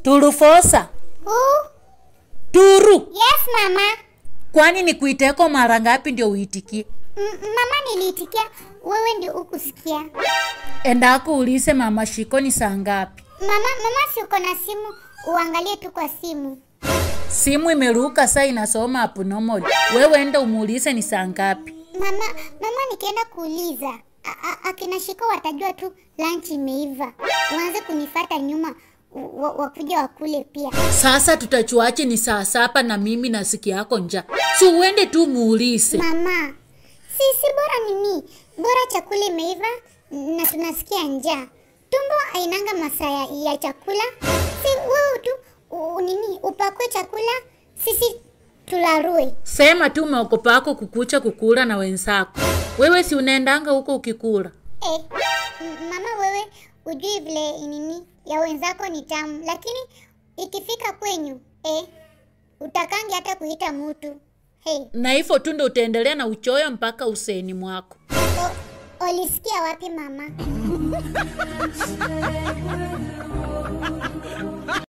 turufosa Who? turu Yes, mama. kwani nikuiteko mara ngapi ndio uitikie M- mama niliitikia, wewe ndio ukusikia. endako ulise mama shiko ni saa ngapi Mama, mama si uko na simu, uangalie tu kwa simu. simu imeruka saa inasoma abnormal wewe enda umuulise ni saa ngapi Mama, mama nikienda kuuliza a- a- akina Shiko watajua tu lunch imeiva, waanze kunifata nyuma wa- wakuja wakule pia. sasa tutachuache ni saa saba na mimi nasikia yako nja si uende tu muulise Mama, si si bora nini, bora chakula imeiva na tunasikia njaa. Tumbo ainanga masaa ya, ya chakula, si wewe tu u, nini upakwe chakula, sisi tularue. sema tu meokopako kukucha kukula na wenzako wewe si unaendanga huko ukikula Eh, m- mama wewe ujui vile nini ya wenzako ni tamu, lakini ikifika kwenyu eh, utakangi hata kuita mutu. Hey, na hivyo tu ndo utaendelea na uchoyo mpaka useni mwako o, olisikia wapi mama?